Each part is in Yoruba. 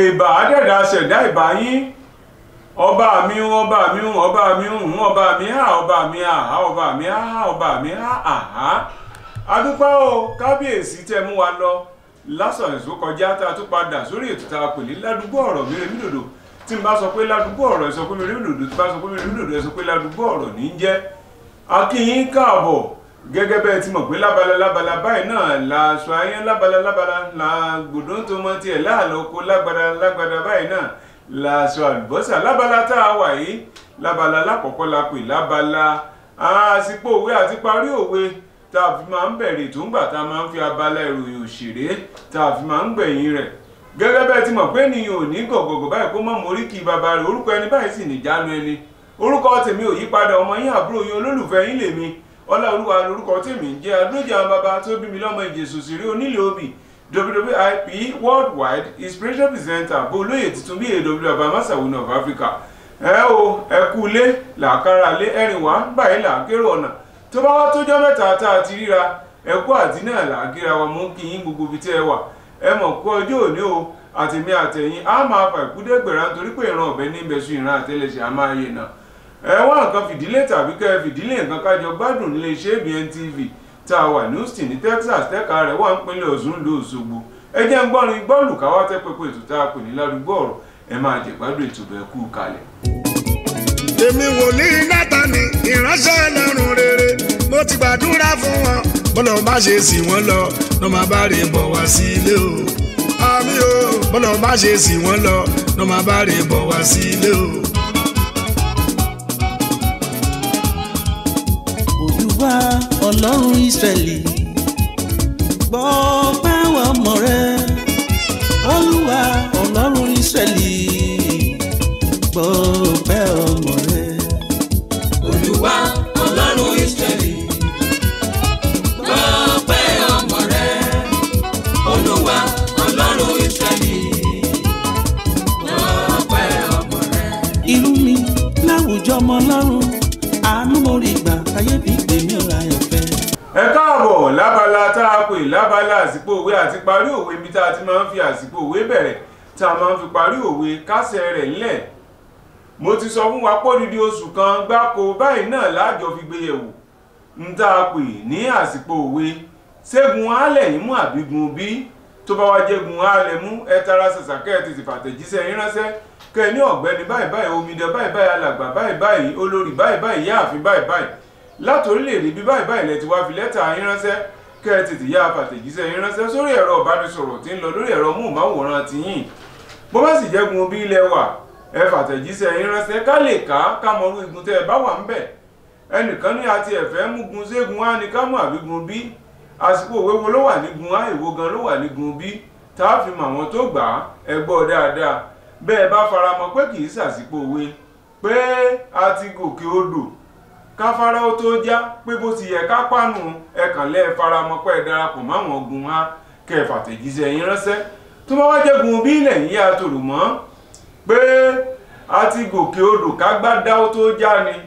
ìbà àdẹ̀dà ṣẹ̀dá ìbà yín ọba mi ń ọba mi ń ọba mi ń ọba mi hà ọba mi àhá ọba mi àhá ọba mi hà àhá adúpẹ́ o kábíyèsí tẹ́ mú wa lọ lásán èso kọjá tá a tún padà sórí ètò tá a pè ní ládùúgbò ọ̀rọ̀ mi rèmi dòdò tí n bá sọ pé ládùúgbò ọ̀rọ̀ ẹ sọ pé mi rèmi dòdò tí n bá sọ pé mi rèmi dòdò ẹ sọ pé ládùúgbò ọ̀rọ̀ ní í jẹ́ akínyín káàbọ̀ gẹ́gẹ́ bẹ́ẹ̀ ti mọ̀ pé lábala lábala báyìí náà la aṣọ ayé lábala lábala la gbòdó tó mọ tiẹ̀ láàlọ́ oko lágbada lágbada báyìí náà la aṣọ àlùbọ́sà lábala tá a wà yìí lábala lákọ̀ọ́kọ́ la pè lábala àsìkò òwe àti parí òwe tá a fi máa ń bẹ̀rẹ̀ tó ń gbà tá a máa ń fi abala ìròyìn òṣèré tá a fi máa ń gbẹ̀yìn rẹ̀ gẹ́gẹ́ bẹ́ẹ̀ ti mọ̀ pé ènìyàn ò ní gọ̀gọ̀gọ̀ báyìí kó mọ̀ mórí kí bàbá rẹ̀ orúkọ ẹni báyìí sì nìjánu ẹni orúkọ tèmi ò yípadà ọmọ yín àbúrò yín olólùfẹ́ yín lèmi ọláolúwa lorúkọ tèmi ń jẹ́ adójà bàbá tó bí mi lọ́mọ ìjẹ̀sù sí rí onílé obì wwip worldwide inspiration presenter bó olóyè tuntun bí aw abamasawu of africa ẹ o ẹ kú ilé làákàrà lé ẹrìn wá báyìí làákérò ọ̀nà tó bá wá tójọ́ mẹ́ta tá a ti ríra ẹ kú àti náà làákíra wa mú kí yín gbogbo ibi tí ẹ wà ẹ mọ̀ kú ọjọ́ òní o àtìmí àtẹ̀yìn á máa fà ìkúdẹ́gbẹ̀rẹ́ nítorí pé ìran ọ̀bẹ ní ìbẹ̀sùn ìran àtẹlẹsẹ̀ á máa yè náà ẹ wá nǹkan fìdílé tàbí kẹ́ ẹ fìdílé nǹkan kájọ gbádùn nílé iṣẹ́ ABN TV tá a wà ní Houston ní Texas tẹ́ka rẹ̀ wà ń pinlẹ̀ Ọ̀ṣun ló Òṣogbo ẹ jẹ́ ń gbọ́rin gbọ́ọ̀lù káwá tẹ́ pẹpẹ ètò tá a pè ní ládùúgbò ọ̀rọ̀ ẹ máa jẹ gbádùn ètò bẹ́ẹ̀ kú kalẹ̀. èmi wòlíì Nátánì ìránṣẹ́ Ọlọ́run rere mo ti gbàdúrà fún wọn bọ́lá má ṣe sì wọ́n lọ ló máa bá rè bọ̀ wá sí ilé o àmì o bọ́lá má ṣe sì wọ́n lọ ló máa bá rè bọ̀ wá sí ilé o. olúwa ọlọ́run ìsírẹ́lì gbọ́ báwọn ọmọ rẹ olúwa ọlọ́run ìsírẹ́lì gbọ́ bẹ́ ọmọ rẹ. olúwa ọlọ́run ìsírẹ́lì gbọ́ pẹ́ ọmọ rẹ olúwa ọlọ́run ìsírẹ́lì gbọ́ pẹ́ ọmọ rẹ. irú mi láwùjọ ọmọ ọlọ́run àánú mo rí gbà káyéfì gbèmí ọ̀la ẹ̀fẹ́. ẹ káàbọ̀ lábala tá a pè lábala àsìkò òwe àti parí òwe ibi tá a ti máa ń fi àsìkò òwe bẹ̀rẹ̀ tá a máa ń fi parí òwe kásẹ̀ rẹ̀ ńlẹ̀ mo ti sọ fún wa pé odidi oṣù kan gbáko báyìí náà láàjọ fi gbé yẹ̀wò ń tá a pè ní àsìkò òwe ṣégun alẹ̀ yín mú àbígun bí tó bá wá jẹ́gun alẹ̀ mú ẹ tara ṣàṣà kẹ́ ẹ tètè fàtẹ̀jíṣẹ́ yín ránṣẹ́ kẹ́ ẹ ní ọ̀gbẹ́ni báyìí báyìí omidan báyìí báyìí alàgbà báyìí báyìí olórí báyìí báyìí yáàfin báyìí báyìí láti orílẹ̀-èdè bí báyìí báyìí lẹ ti wá fi lẹ́tà yín ránṣẹ́ kẹ́ ẹ tètè yá fàtẹ̀jíṣẹ́ yín ránṣẹ́ sórí ẹ̀rọ ìbánisọ̀rọ̀ tí ń lọ lórí ẹ̀rọ múhùnmáwòrán ti yín bó bá sì jẹ́gun bí ilẹ̀ wà ẹ fàtẹ̀jíṣẹ́ yín ránṣẹ́ ká lè ká ká mọ orú igun tẹ́ ẹ bá wà ń bẹ̀ ẹnìkan ní àti ẹ̀fẹ́ múgun ségun á ní ká mú àbígun bí àsìkò òwe wo ló wà nígun á èwo gan ló wà nígun bí tá a fi mọ àwọn tó gbà á ẹ gbọ́ dáadáa bẹ́ẹ̀ bá faramọ́ pé kì í sàsìkò òwe pé a ti gòkè odò káfárá ó tó já pé bó ti yẹ ká pàánù ẹkàn lẹ́ faramọ́ pé ẹ darapọ̀ máwọn ogun á kẹ́ ẹ fàtẹ̀jíṣẹ́ yín ránṣẹ́ tó bá wá jẹ́gun bí ilẹ̀ yín yá tòrò mọ́ pé a ti gòkè odò kágbádá ó tó já ni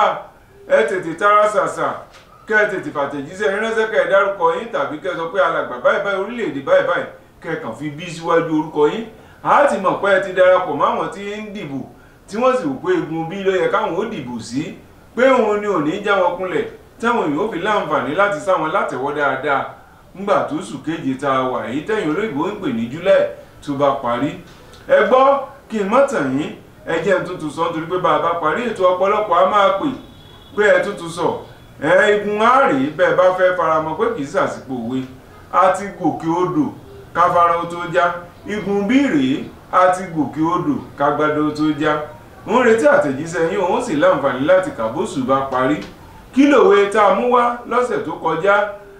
ẹ tètè tara ṣàṣà kẹ́ ẹ tètè fàtẹ̀jíṣẹ́ yín ránṣẹ́ kẹ́ ẹ dárúkọ yín tàbí kẹ́ ẹ sọ pé alàgbà báyìí báyìí orílẹ̀-èdè báyìí báyìí kẹ́ ẹ kàn fi bí síwájú orúkọ yín a ti mọ̀ pé ẹ ti darapọ̀ máwọn tí ń dìbò tí wọ́n sì wò pé egun bí ló yẹ káwọn ó dìbò sí pé òun ni ò ní já wọn kunlẹ̀ táwọn èèyàn ó fi láǹfààní láti sáwọn látẹ̀wọ́ dáadáa ńgbà tó sù kéje tá a wà èyí tẹ̀yìn olóyìnbó ń pè ní july tó bá parí ẹ gbọ́ kí n má tàn yín ẹ jẹ́ n tuntun sọ nítorí pé bá a bá parí ètò ọ̀pọ̀lọpọ̀ a máa pè pé ẹ tuntun sọ ẹ igun àárẹ̀ bẹ́ẹ̀ bá fẹ́ faramọ́ pé kì í sàsìkò òwe a ti gòkè odò káfárá ó tó já igun bí rèé a ti gòkè odò kágbádá ó tó já ń retí àtẹ̀jíṣẹ́ yín òun sì láǹfààní láti kàbóṣù bá parí kí lòwe tá a mú wá lọ́sẹ̀ tó kọjá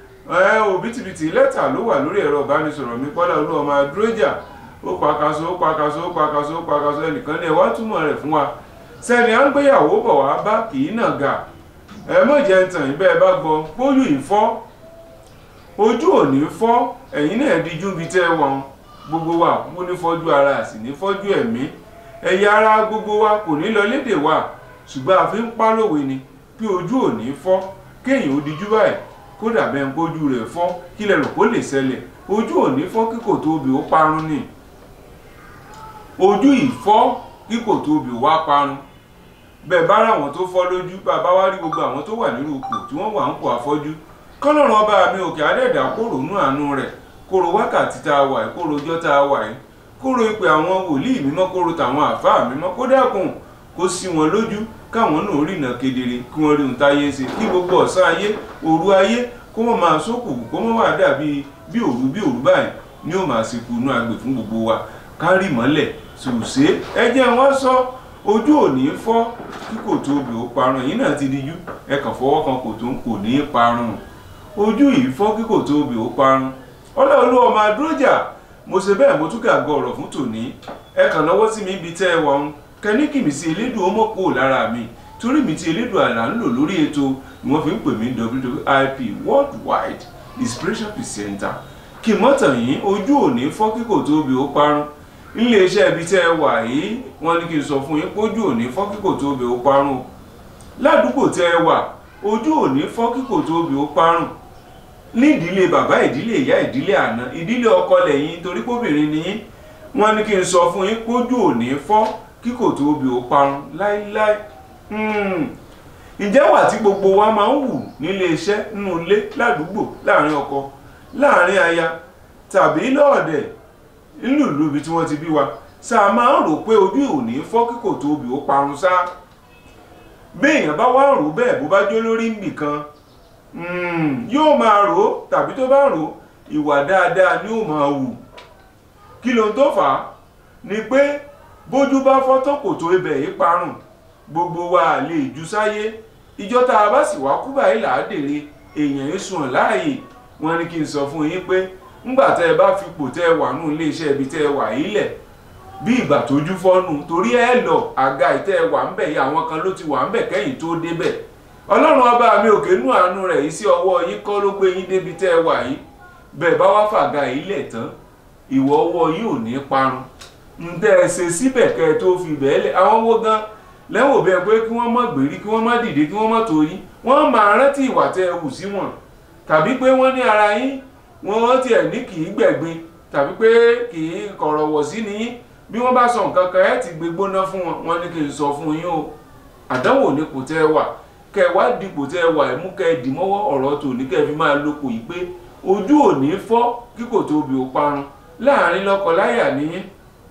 òbítíbitì lẹ́tà ló wà lórí ẹ̀rọ ìbánisọ̀rọ̀ mi pọ́lá olú ọmọ adúrójà ó pakaso ó pakaso ó pakaso ó pakaso ẹnìkan ní ẹ wá túmọ̀ rẹ̀ fún wa sẹ́ni à ń gbéyàwó bọ̀ wá bá kì í nà ga ẹ mọ̀ jẹ́ ń tàn yín bẹ́ẹ̀ bá gbọ́ póyù ìfọ́ ojú ò ní fọ́ ẹ̀yin náà díjú bíi tẹ́ wọn gbogbo wa kú ní fọ́jú ara sì ní fọ́jú ẹ̀mí ẹ̀yà ara gbogbo wa kò ní lọ lédè wa ṣùgbọ́n a fi ń pálòwe ni pé ojú ò ní fọ́ kéèyàn ó dijú báyìí kódà bẹ́ẹ̀ ń pójú rẹ̀ fọ́ kí lẹ rò kó lè ṣẹlẹ̀ ojú ò ní fọ́ kíkò tó obì ó parun ni ojú ìfọ́ kí kò tóbi wá parun bẹ́ẹ̀ bá ráwọn tó fọ́ lójú bàbá wá rí gbogbo àwọn tó wà nínú ipò tí wọ́n wà ń pò àfọ́jú kọ́lọ́run ọba mi òkè adẹ́dà kóró nú àánú rẹ̀ kóró wákàtí tá a wà yìí kóró ọjọ́ tá a wà yìí kóró ìpè àwọn wòlíì mímọ́ kóró tàwọn àfáà mímọ́ kó dẹ́kun kó sí wọn lójú káwọn náà rìnà kedere kí wọ́n rí ohun táyé ṣe kí gbogbo ọ̀sán ayé òru ayé kó mọ̀ máa sókù kó mọ̀ wá dàbí bí òru bí òru báyìí ni ó máa ṣekú inú agbè fún gbogbo wa kárì mọ́lẹ̀ ṣùṣe ẹ jẹ́ wọ́n sọ ojú ò ní fọ́ kí kò tóbi ó parun yìí náà ti dijú ẹ kàn fọwọ́ kan kò tó ń kò ní í parun ojú yìí fọ́ kí kò tóbi ó parun ọlọ́ọ̀lú ọmọ adúrójà mo ṣe bẹ́ẹ̀ mo tún gàgọ́ ọ̀rọ̀ fún tòní ẹ kàn lọ́wọ́ sí mi ibi tẹ́ ẹ wà ń kẹ́ní kìmí sí elédùn ọmọ kò lára mi torí mi ti elédùn àlà ń lò lórí ètò ni wọ́n fi ń pè mí WWIP worldwide inspiration presenter kì mọ́tàn yìí ojú ò ní fọ́ kí kò tóbi ó parun iléeṣẹ́ ibi tẹ́ ẹ wà yìí wọ́n ní kí n sọ fún yín pójú ò ní fọ́ kí kò tóbi ó parun ládùúgbò tẹ́ ẹ wà ojú ò ní fọ́ kí kò tóbi ó parun ní ìdílé bàbá ìdílé ìyá ìdílé àná ìdílé ọkọ lẹ́yìn torí kóbìnrin ni yín wọ́n ní kí n sọ fún yín pójú ò ní fọ́ kí kò tóbi ó parun láíláí ǹjẹ́ wà tí gbogbo wa máa ń wù nílé iṣẹ́ nínú ilé ládùúgbò láàrin ọkọ láàrin aya tàbí lọ́ọ̀dẹ̀ nínú ìlú ibi tí wọ́n ti bí wa sáà máa ń rò pé ojú ò ní fọ́ kí kò tóbi ó parun sá béèyàn bá wá rò bẹ́ẹ̀ bó bá jó lórí nìkan yóò máa rò ó tàbí tó bá rò ó ìwà dáadáa ni ó máa wù kí ló ń tó fà á ni pé bójú bá fọ́ tó kò tó ibẹ̀ yìí parun gbogbo wa lè jù sáyé ìjọ tá a bá sì wá kú báyìí làádèrè èèyàn yìí sùn láàyè wọn ní kí n sọ fún yín pé ńgbà tẹ́ ẹ bá fipò tẹ́ ẹ wà nù iléeṣẹ́ ibi tẹ́ ẹ wà yìí lẹ̀ bí ìgbà tójú fọ́nù torí ẹ lọ àga ìtẹ́ ẹ wà ń bẹ̀ yìí àwọn kan ló ti wà ń bẹ̀ kẹ́yìn tó débẹ̀ ọlọ́run ọba mi òkè nú àánú rẹ̀ yìí sí ọwọ́ yín kọ́ ló gbé yín débi tẹ́ ẹ wà yìí bẹ́ẹ̀ bá wá fàga yìí lẹ̀ tán ìwọ ọwọ́ yìí ò ní parun ǹtẹ́ ẹ ṣe síbẹ̀ kẹ́ ẹ tó fi bẹ́ẹ̀ lẹ̀ àwọn owó gan lẹ́wọ̀n bẹ́ẹ̀ pé kí wọ́n má gbèrí kí wọ́n má dìde kí wọ́n má torí wọ́n máa rántí ìwà tẹ́ ẹ hù sí wọn tàbí pé wọ́n ní ara yín wọ́n tiẹ̀ ní kì í gbẹ̀gbin tàbí pé kì í kọ̀rọ̀wọ̀ sí ni yín bí wọ́n bá sọ nǹkan kan ẹ̀ ti gbé gbóná fún wọn wọ́n ní kí n sọ fún yín o àdánwò ní kò tẹ́ ẹ wà kẹ́ ẹ wá dipò tẹ́ ẹ wà ẹ mú kẹ́ ẹ dì mọ́wọ́ ọ̀rọ̀ tòní kẹ́ ẹ fi máa lóko yìí pé ojú ò ní fọ́ kí kò tóbi ó parun láàrin lọ́kọláya nìyí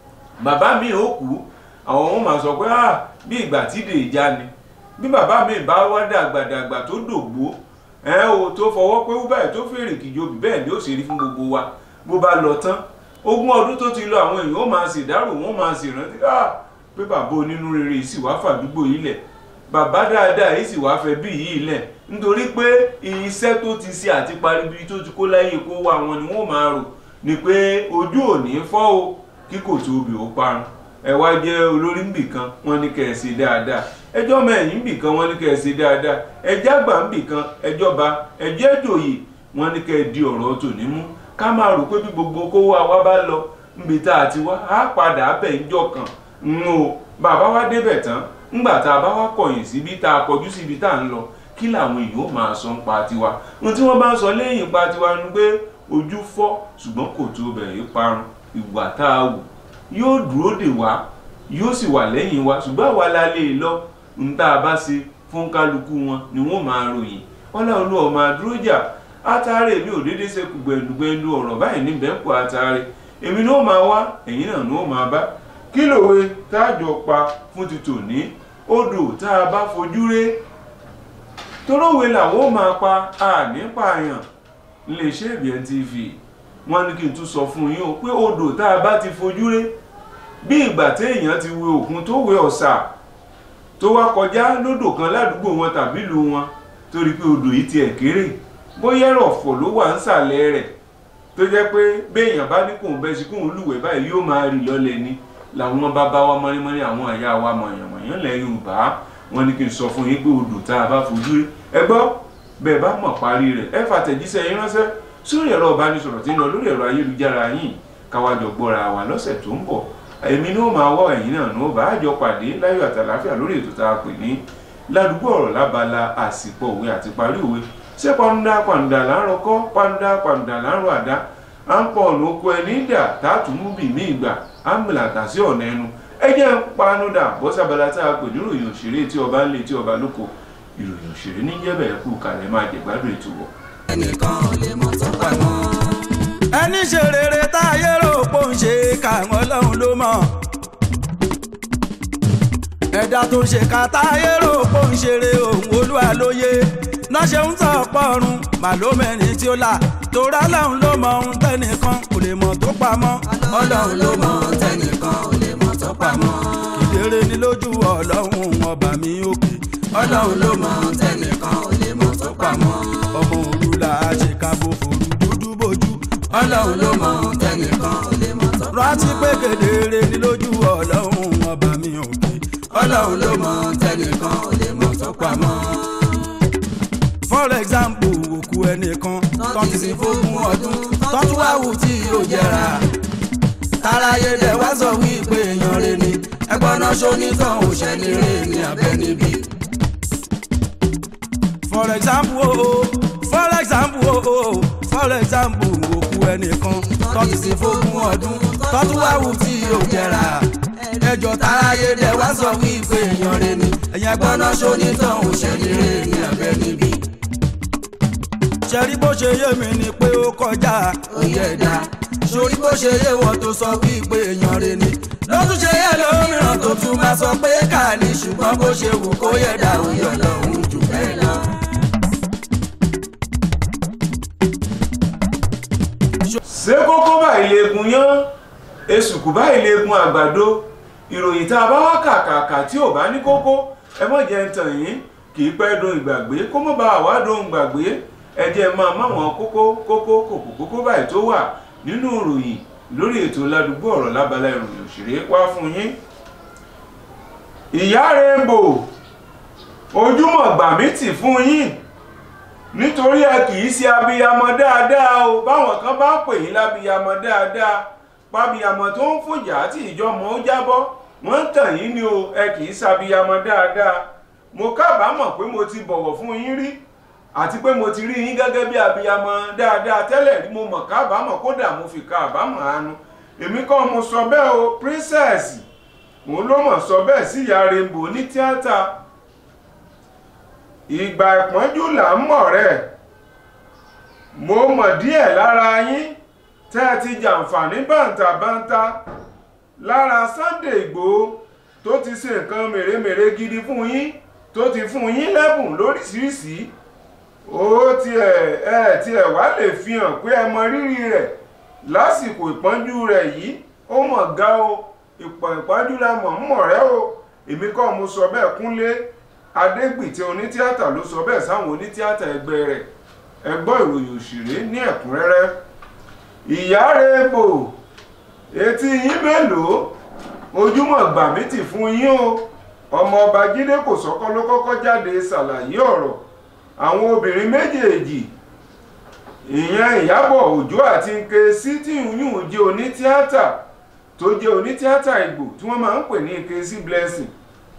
bàbá mi ò kú àwọn ọmọ máa sọ pé ah bí ìgbà tí dè já ni bí bàbá mi bá wá dàgbàdàgbà tó dògbó ẹ o tó fọwọ́ pé ó báyìí tó fèrè kìjọbì bẹ́ẹ̀ ni ó ṣe rí fún gbogbo wa bó bá lọ tán ogún ọdún tó ti lọ àwọn èèyàn ó máa ṣèdárò wọn máa ṣèrántí ah pé bàbá onínú rere yìí sì wá fàdúgbò yìí lẹ̀ bàbá dáadáa yìí sì wá fẹ́ bí yìí lẹ̀ nítorí pé iṣẹ́ tó ti ṣe àti paribi tó ti kó láyé kó wá wọn ni wọ́n máa rò ni pé ojú ò ní fọ́ o kí kò tóbi ó parun ẹ wá jẹ́ olórí nbì kan wọ́n ní kẹ́ ẹ ṣe dáadáa ẹjọ́ mẹ́yìn nbì kan wọ́n ní kẹ́ ẹ ṣe dáadáa ẹjẹ́ àgbà nbì kan ẹjọ́ ba ẹjẹ́ ìjòyè wọ́n ní kẹ́ ẹ di ọ̀rọ̀ tòní mú ká máa rò pé bí gbogbo kówó àwa bá lọ nbì tá a ti wá á padà bẹ̀ ńjọ́ kan ń o bàbá wa débẹ̀ tán ńgbà tá a bá wá kọ̀yìn síbi tá a kọjú síbi tá a ń lọ kí làwọn èèyàn ó máa sọ ń pa tiwa ohun tí wọ́n bá ń sọ lẹ́yìn pa tiwa ni pé ojú fọ́ ṣùgbọ́n kò tó bẹ̀rẹ̀ parun ìwà tá a wù yóò dúró dè wá yóò sì wà lẹ́yìn wa ṣùgbọ́n àwa la lè lọ ń tá a bá ṣe fún kálukú wọn ni wọ́n máa ròyìn ọlọ́run ọmọ àdúrójà átàrẹ mi ò déédéé ṣe gbẹ̀ndùgbẹ̀ndù ọ̀rọ̀ báyìí ní bẹ́ńpọ̀ átàrẹ èmi ni ó máa wá ẹ̀yin náà ni ó máa bá kí lòwe táàjọ pa fún ti tòní odò tá a bá fojú ré torówe làwọn ó máa pa àní pààyàn iléeṣẹ́ ìbíẹ̀ tv wọ́n ní kí n tún sọ fún yín o pé odò tá a bá ti fojú ré bí ìgbà téèyàn ti wẹ òkun tó wẹ ọ̀sà tó wá kọjá lódò kan ládùúgbò wọn tàbí ìlú wọn torí pé odò yìí tiẹ̀ kéré bóyá ẹ̀rọ̀fọ̀ ló wà ńsàlẹ̀ rẹ̀ tó jẹ́ pé béèyàn bá ní kóun bẹ́ẹ̀ sí kóun lúwẹ̀ẹ́ báyìí yóò máa rì lọ́lẹ̀ ni làwọn bàbá wa mọ́nímọ́ní àwọn àyà wa mọ̀yànmọ̀yàn lẹ̀ Yorùbá wọ́n ní kí n sọ fún yín pé odò tá a bá fojú rí ẹ gbọ́ bẹ́ẹ̀ bá mọ̀ parí rẹ̀ ẹ fàtẹ̀jíṣẹ́ yín ránṣẹ́ sórí ẹ̀rọ ìbánisọ̀rọ̀ tí ń lọ lórí ẹ̀rọ ayélujára yìí káwájọ gbọ́ra wa lọ́sẹ̀ tó ń bọ̀ èmi ní ó máa wọ́ ẹ̀yìn náà ní ó bá àjọ pàdé láyọ̀ àtàláfíà lórí ètò tá a pè ní ládùúgbò ọ̀rọ̀ lábala àsìkò òwe àti parí òwe ṣé pàǹdà pàǹdà là ń rọkọ́ pàǹdà pàǹdà là ń rọ àdá à ń pọ̀ ọ̀nà oko ẹni dà tààtù mú bì mí ìgbà à ń mìlàtà sí ọ̀nà ẹnu ẹ jẹ́ ń panu dà bọ́sàbàlà tá a pè ní ìròyìn òṣèré tí ọba ń lé tí ọba lóko ìròyìn òṣèré ní jẹ́bẹ̀ kú kalẹ̀ máa jẹ̀gbádùn ètò wọ̀. ẹnìkan ò lè mọ̀ tó pamọ́. ẹni ṣe rere táyé rò pò ń ṣe káwọn ọlọ́run ló mọ̀ ẹ̀dá tó ń ṣe ká táyé rò pò ń ṣeré òun olúwa lóye náà ṣe ń tọ̀ pọ̀run màlómẹ́rin tí ó là torá lọ́run ló mọ ohun tẹ́nìkan kò lè mọ̀ tó pamọ́ ọlọ́run ló mọ̀ tẹnìkan ò lè mọ̀ tó pamọ́. ìdérè ni lójú ọlọ́run ọba mi òkè ọlọ́run ló mọ̀ tẹnìkan ò lè mọ̀ tó pamọ́. ọmọ òru là á ṣe ká bó forú dúdú bójú ọlọ́run ló mọ̀ tẹnìkan ò lè mọ̀ tó pamọ́. rántí pé kedere ni lójú ọlọ́run ọba mi òkè ọlọ́run ló mọ̀ tẹnìkan ò lè mọ̀ tó pamọ́. for example òkú ẹnìkan tán ti sin fógún ọdún tán tún wá wù tí yóò jẹrà. táráyé dẹ̀ wá sọ wípé èèyàn rẹ̀ ni ẹgbọ́n náà ṣonítàn òṣèlú rẹ̀ ní abẹ́ níbí. for example o for example o for example òkú ẹnìkan tán ti sin fógún ọdún tán tún wá wù tí yóò jẹrà. ẹjọ́ táráyé dẹ̀ wá sọ wípé èèyàn rẹ̀ ni ẹgbọ́n náà ṣonítàn òṣèlú rẹ̀ ní abẹ́ níbí. ṣẹ́rí bó ṣe yé mi ni pé ó kọjá oyè ẹ̀dá sórí bó ṣe yé wọn tó sọ wípé èèyàn rẹ̀ ni lọ́tún ṣe yẹ lómìíràn tó tún máa sọ pé ká ní ṣùgbọ́n bó ṣe wù kó yẹ dá oyè ọlọ́run jù bẹ́ẹ̀ lọ. ṣé kókó báyìí leegun yán esùkù báyìí leegun àgbàdo ìròyìn tá a bá wá kàkàkà tí ò bá ní kókó ẹ mọ̀ jẹ́ ń tàn yín kì í pẹ́ dohun ìgbàgbé kó mọ̀ bá àwa dohun ìgbàgbé ẹ jẹ́ máa máwọn kókó kókó kòkó kókó báyìí tó wà nínú ìròyìn lórí ètò ládùúgbò ọ̀rọ̀ lábala ìròyìn òṣèré wá fún yín. ìyá Rainbow ojúmọ̀ gbà mí tì fún yín nítorí ẹ kì í ṣe abiyamọ dáadáa o báwọn kan bá pè yín lábiyamọ dáadáa pábiyamọ tó ń fòjà tí ìjọmọ ó jábọ́ wọ́n ń tàn yín ni o ẹ kì í ṣàbiyamọ dáadáa mo kábàámọ̀ pé mo ti bọ̀wọ̀ fún yín rí àti pé mo ti rí yín gẹ́gẹ́ bí abiyamọ dáadáa tẹ́lẹ̀ rí mo mọ̀ kábàámọ̀ kódà mo fi kábàámọ̀ àánú èmi kọ́ mo sọ bẹ́ẹ̀ o princess òun ló mọ̀ sọ bẹ́ẹ̀ sí ìyá Rainbow ní tíátà ìgbà ìpọ́njú là ń mọ̀ rẹ̀ mo mọ̀ díẹ̀ lára yín tẹ́ ẹ ti jàǹfààní bàǹtàbàǹtà lára Sunday Ìgbòho tó ti ṣe nǹkan mèremère gidi fún yín tó ti fún yín lẹ́bùn lóríṣiríṣi ó tiẹ̀ ẹ tiẹ̀ wá lè fi hàn pé ẹ mọ rírì rẹ̀ lásìkò ìpọ́njú rẹ̀ yìí ó mọ̀ ga o ìpọ̀ ìpọ́njú rẹ̀ mọ̀ ń mọ̀ rẹ́ o èmi kọ́ mo sọ bẹ́ẹ̀ Kúnlé Adégbìtẹ́ onítíátà ló sọ bẹ́ẹ̀ sáwọn onítíátà ẹgbẹ́ rẹ̀ ẹ gbọ́ ìròyìn òṣèré ní ẹ̀kúnrẹ́rẹ́ ìyá Rainbow etí yín mélòó ojúmọ́ gbà mí tì fún yín o ọmọ ọba Jídé Kòsọ́kọ́ ló kọ́kọ́ jáde ṣàlàyé ọ̀rọ̀ àwọn obìnrin méjèèjì ìyẹn Ìyábọ̀ Òjó àti Nkechi tí yún jẹ́ onítíátà tó jẹ́ onítíátà Ìgbò tí wọ́n máa ń pè ní Nkechi Blessing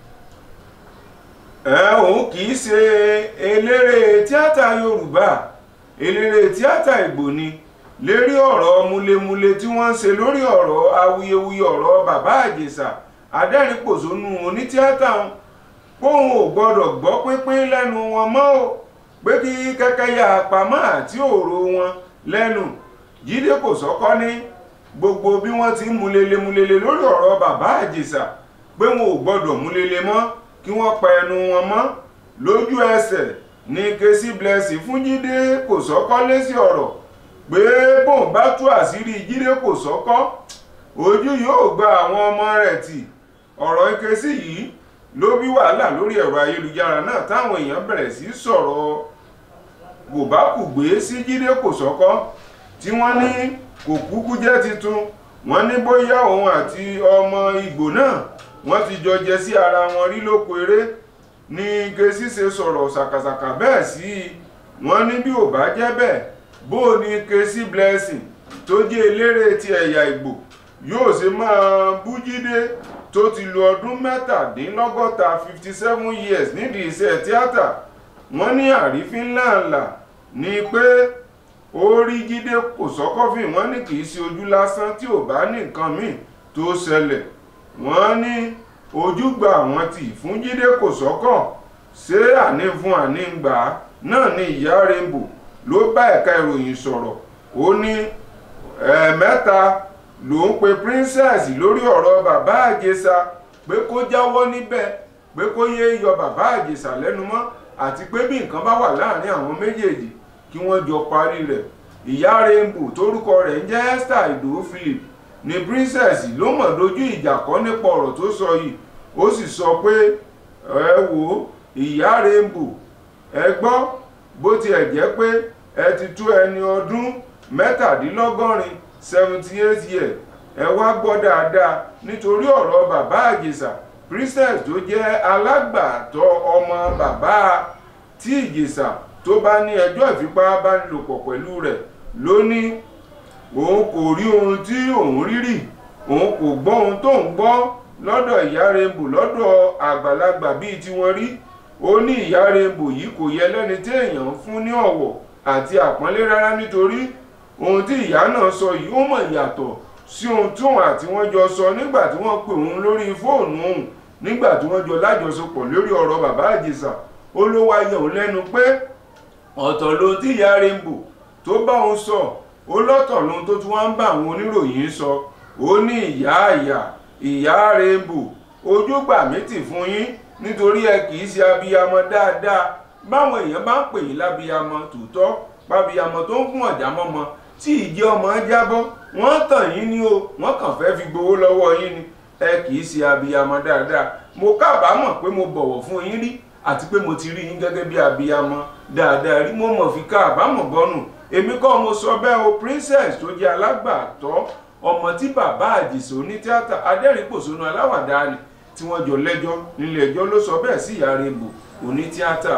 ẹ òun kì í ṣe eléré tíátà Yorùbá eléré tíátà Ìgbò ni lérí ọ̀rọ̀ múlemúle tí wọ́n ń ṣe lórí ọ̀rọ̀ awuyewuye ọ̀rọ̀ bàbá Àjèṣà adẹ́rìnpòṣónú onítíátà wọn póun ò gbọ́dọ̀ gbọ́ pínpín lẹ́nu wọn mọ́ o pé kí kẹ́kẹ́ ya àpamọ́ àti òró wọn lẹ́nu Jídé Kòsọ́kọ́ ní gbogbo bí wọ́n ti ń múlele múlele lórí ọ̀rọ̀ bàbá Àjèṣà pé wọn ò gbọ́dọ̀ múlele mọ́ kí wọ́n pa ẹnu wọn mọ́ lójú ẹsẹ̀ ní Nkechi Blessing fún Jídé Kòsọ́kọ́ lésì ọ̀rọ̀ pé bóun bá tú àṣírí Jídé Kòsọ́kọ́ ojú yóò gba àwọn ọmọ rẹ̀ tì ọ̀rọ̀ Nkechi yìí ló bí wàhálà lórí ẹ̀rọ ayélujára náà táwọn èèyàn bẹ̀rẹ̀ sí sọ̀rọ̀ gòbákùgbé sí Jídé Kòsọ́kọ́ tí wọ́n ní kò kúkú jẹ́ titun wọ́n ní bóyá òun àti ọmọ Ìgbò náà wọ́n ti jọ jẹ sí ara wọn rí lóko eré ní Nkechi ṣe sọ̀rọ̀ ṣàkàṣàkà bẹ́ẹ̀ sí i wọ́n ní bí ò bá jẹ́ bẹ́ẹ̀ bó o ní Nkechi Blessing tó jẹ́ eléré ti ẹ̀yà Ìgbò yóò ṣe máa bú Jídé tó ti lo ọdún mẹ́tàdínlọ́gọ́ta fifty seven years nídìí iṣẹ́ tíátà wọ́n ní àrífín ńláńlá ni pé ó rí jíde kòsọ́kọ́fìn wọ́n ní kì í ṣe ojú lásán tí ò bá ní nǹkan míì tó ṣẹlẹ̀ wọ́n ní ojúgbà àwọn tì fún jíde kòsọ́kọ̀ ṣé àní fún àní gbà á náà ni ìyá rainbow ló bá ẹ̀ka ìròyìn sọ̀rọ̀ ó ní ẹ̀ẹ̀mẹ́ta ló ń pe princess lórí ọ̀rọ̀ bàbá àjẹsà pé kó jáwọ́ níbẹ̀ pé kó yé yọ bàbá àjẹsà lẹ́nu mọ́ àti pé bí nǹkan bá wà láàrin àwọn méjèèjì kí wọ́n jọ parí rẹ̀ ìyá rainbow tórúkọ rẹ̀ ń jẹ́ esther ìdòwú philip ni princess ló mọ̀ dojú ìjà kọ́ nípa ọ̀rọ̀ tó sọ yìí ó sì sọ pé ẹ wò ìyá rainbow ẹ gbọ́ bó tiẹ̀ jẹ́ pé ẹ ti tó ẹni ọdún mẹ́tàdínlọ́gọ́rin seventy eight years ẹ wá gbọ́ dáadáa nítorí ọ̀rọ̀ bàbá àjèsà princess tó jẹ́ alágbàtọ́ ọmọ bàbá tí ìjèsà tó bá ní ẹjọ́ ìfipábánilòpọ̀ pẹ̀lú rẹ̀ ló ní òun kò rí ohun tí òun rí rí òun kò gbọ́ ohun tó ń gbọ́ lọ́dọ̀ ìyá rainbow lọ́dọ̀ àgbàlagbà bíi tiwọn rí ó ní ìyá rainbow yìí kò yẹ lẹ́ni tí èèyàn ń fún ní ọ̀wọ̀ àti àpọ́nlé rárá nítorí ohun tí ìyá náà sọ yìí ó mọ̀ yàtọ̀ sí ohun tóun àti wọ́n jọ sọ nígbà tí wọ́n pè òun lórí fóònù òun nígbà tí wọ́n jọ lájọsọpọ̀ lórí ọ̀rọ̀ bàbá àjèsà ó ló wá yẹ òun lẹ́nu pé ọ̀tọ̀ ló tí ìyá rainbow tó bá òun sọ ó lọ́tọ̀ lóhun tó tún wá ń bá àwọn oníròyìn sọ ó ní ìyá ìyá ìyá rainbow ojúgbà mi tì fún yín nítorí ẹ kì í ṣe abiyamọ dáadáa báwọn èèyàn bá ń pè yín lábiyamọ tòótọ́ pábiyamọ tó ń fún ọ̀já mọ́mọ tí ìjẹ́ ọmọ jábọ́ wọ́n tàn yín ní o wọ́n kàn fẹ́ fi gbowó lọ́wọ́ yín ni ẹ kì í ṣe abiyamọ dáadáa mo kábàámọ̀ pé mo bọ̀wọ̀ fún yín rí àti pé mo ti rí yín gẹ́gẹ́ bí abiyamọ dáadáa rí mo mọ̀ fi kábàámọ̀ bọ́nù èmi kọ́ mo sọ bẹ́ẹ̀ o princess tó jẹ́ alágbàtọ́ ọmọ tí bàbá àjèsè onítíátà adẹ́rìnpòṣónú aláwàdá ni tí wọ́n jọ lẹ́jọ́ nílé ẹjọ́ ló sọ bẹ́ẹ̀ sí ìyá rainbow onítíátà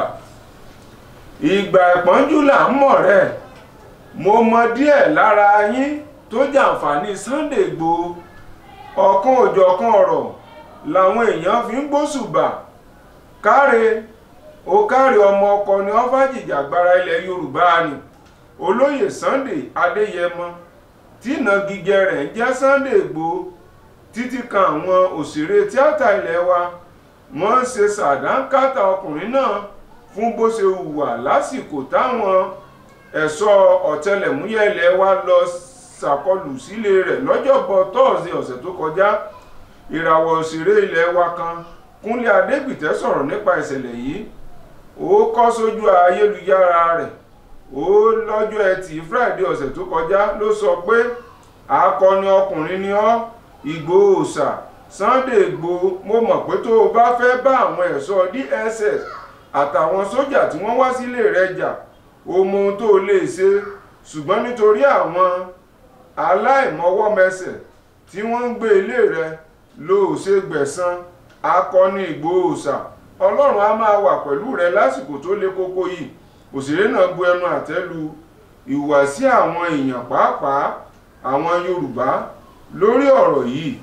ìgbà ìpọ́njú là ń mọ̀ rẹ̀ mo mọ díẹ̀ lára yín tó jàǹfààní Sunday Igboho ọ̀kan òjọ̀kan ọ̀rọ̀ làwọn èèyàn fi ń gbóṣùbà káre ó káre ọmọ ọkọ ni wọ́n fàjìjàgbara ilẹ̀ Yorùbá ni olóyè Sunday Adéyẹmọ tí ìnagijẹ rẹ̀ ń jẹ́ Sunday Igboho títí kan àwọn òṣèré tíátà ilẹ̀ wa wọ́n ń ṣe sàdánkátà ọkùnrin náà fún bó ṣe hùwà lásìkò táwọn ẹ̀ṣọ́ ọ̀tẹlẹ̀múyẹ́ ilẹ̀ wa lọ ṣàkọlù sílé rẹ̀ lọ́jọ́bọ̀ tọ́ọ̀sì ọ̀sẹ̀ tó kọjá ìràwọ̀ òṣèré ilẹ̀ wa kan Kúnlé Adégbìtẹ́ sọ̀rọ̀ nípa ìṣẹ̀lẹ̀ yìí ó kọ sójú ayélujára rẹ̀ ó lọ́jọ́ ẹtì Friday ọ̀sẹ̀ tó kọjá ló sọ pé akọni ọkùnrin ni ọ́ Ìgbòho òòṣà Sunday Igboho mo mọ̀ pé tó o bá fẹ́ bá àwọn ẹ̀ṣọ́ DSS àtàwọn sójà tí wọ́n wá sílé rẹ̀ jà o mọ ohun tó o lè ṣe ṣùgbọ́n nítorí àwọn aláìmọwọ́mẹsẹ̀ tí wọ́n ń gbé ilé rẹ̀ ló ò ṣe gbẹ̀san akọni Ìgbòho òòṣà ọlọ́run á máa wà pẹ̀lú rẹ lásìkò tó le kókó yìí òṣèré náà bu ẹnu àtẹ́ lu ìhùwàsí àwọn èèyàn pàápàá àwọn Yorùbá lórí ọ̀rọ̀ yìí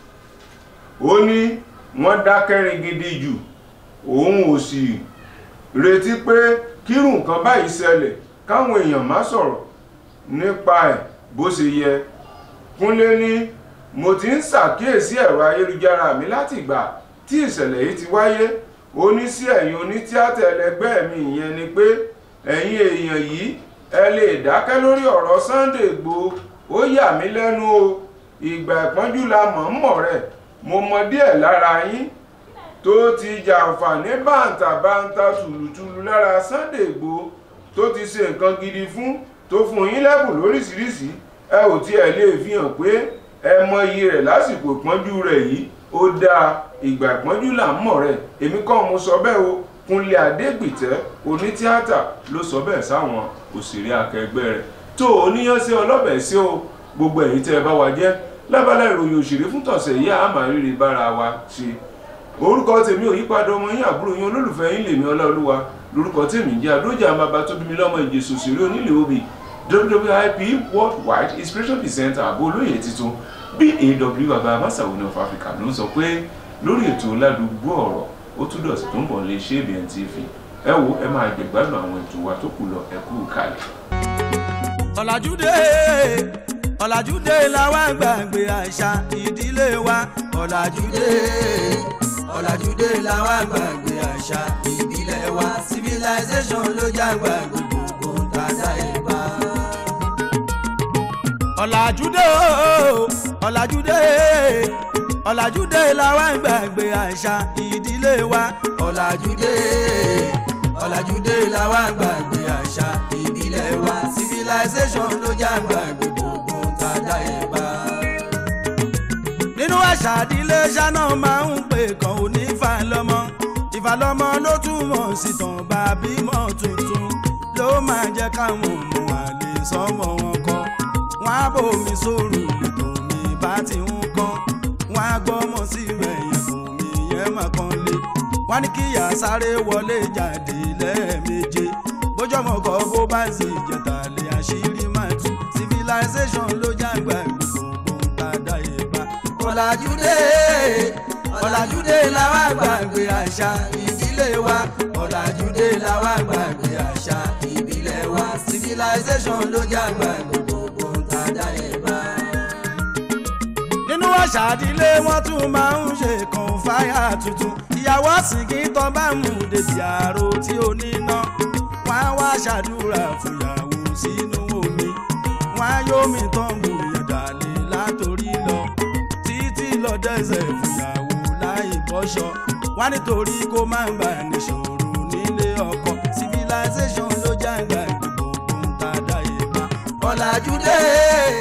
ó ní wọ́n dákẹ́rin gidi jù òun ò sì retí pé kírù nǹkan báyìí ṣẹlẹ̀ káwọn èèyàn má sọ̀rọ̀ nípa ẹ̀ bó ṣe yẹ Kúnlé ní mo ti ń ṣàkíyèsí ẹ̀rọ ayélujára mi láti ìgbà tí ìṣẹ̀lẹ̀ yìí ti wáyé ó ní sí ẹ̀yin onítíátà ẹlẹgbẹ́ mi ìyẹn ni pé ẹ̀yin èèyàn yìí ẹ lè dákẹ́ lórí ọ̀rọ̀ Sunday Igboho ó yà mí lẹ́nu o ìgbà ìpọ́njú la mọ̀ ń mọ̀ rẹ̀ mo mọ díẹ̀ lára yín tó ti jàǹfààní bàǹtàbàǹtà tùlùtùlù lára Sunday Igboho tó ti ṣe nǹkan gidi fún tó fún yín lẹ́bùn lóríṣiríṣi ẹ ò tiẹ̀ lè fi hàn pé ẹ mọ iye rẹ̀ lásìkò ìpọ́njú rẹ̀ yìí ó dáa ìgbà ìpọ́njú là ń mọ̀ rẹ̀ èmi kọ́ mo sọ bẹ́ẹ̀ o Kúnlé Adégbìtẹ́ onítíátà ló sọ bẹ́ẹ̀ sáwọn òṣèré akẹgbẹ́ rẹ̀ tó oníyàn sí ọlọ́bẹ̀ sí o gbogbo èyí tẹ́ ẹ bá wa jẹ́ lábala ìròyìn òṣèré fún tọ̀sẹ̀ yìí àmà rírì bára wa ṣe orúkọ tèmi ò yípadà ọmọ yín àbúrò yín olólùfẹ́ yín lèmi Ọláolúwa lórúkọ tèmi jẹ́ àdójà àmàbà tó bí mi lọ́mọ ìjẹsù òṣèré onílé obì WWIP worldwide inspiration presenter àbó olóyè titun BAW baba masawo of Africa ló ń sọ pé lórí ètò ládùúgbò ọ̀rọ̀ ó tún dọ̀sí tó ń bọ̀ lè ṣe ABN TV ẹ wo ẹ máa gbẹ̀gbádùn àwọn ètò wa tó kù lọ ẹ kú kalẹ̀. ọ̀làjúdé ọ̀làjúdé làwa gbàgbé àṣà ìdílé wa ọ̀làjúdé ọ̀làjúdé làwa gbàgbé àṣà ìbílẹ̀ wa civilization ló jágbà gbogbo tàdá ìbá. ọ̀làjúdé o, ọ̀làjúdé ọ̀làjúdé làwa gbàgbé àṣà ìdílé wa ọ̀làjúdé ọ̀làjúdé làwa gbàgbé àṣà ìbílẹ̀ wa civilization ló jágbà gbogbo tàdá ìbá. nínú àṣà ìdílé ṣáná máa ń pè kàn ó ní ìfàlọ́mọ ìfàlọ́mọ ló túmọ̀ sí tàn bá bímọ tuntun ló máa jẹ́ káwọn ọmọ àlè sọmọ wọn kọ́ wọn á bòmí sóòrù lètò mi bá ti ń kọ́ wọn á gbọ́mọ sí ẹ̀yìn kò mí yẹn mà kan lé wọn ní kíyà sáré wọlé jáde lẹ́ẹ̀méje bójọ́mọ kọ́ bó bá sì jẹ̀tà lè àṣírí máa tú civilization ló jágbá gbogbo ń tàdá ìbá ọ̀làjúdé ọ̀làjúdé làwa gbàgbé àṣà ìdílé wa ọ̀làjúdé làwa gbàgbé àṣà ìbílẹ̀ wa civilization ló jágbà gbogbo tàdá ìbá. nínú àṣà ìdílé wọn tún máa ń ṣe kan fáyà tuntun ìyàwó sìnkì tán bá mú débi àrò tí ó níná wọn á wá ṣàdúrà fúyàwó sínú omi wọn á yómi tán gbòòyàn dàlẹ́ látòrí lọ títí lọ dẹ́sẹ̀ fúyàwó láì bọ́ṣọ wọn á nítorí kó má bà níṣòro nílé ọkọ civilization ló jágbá gbogbo ń tàdá ìbá ọ̀làjúdé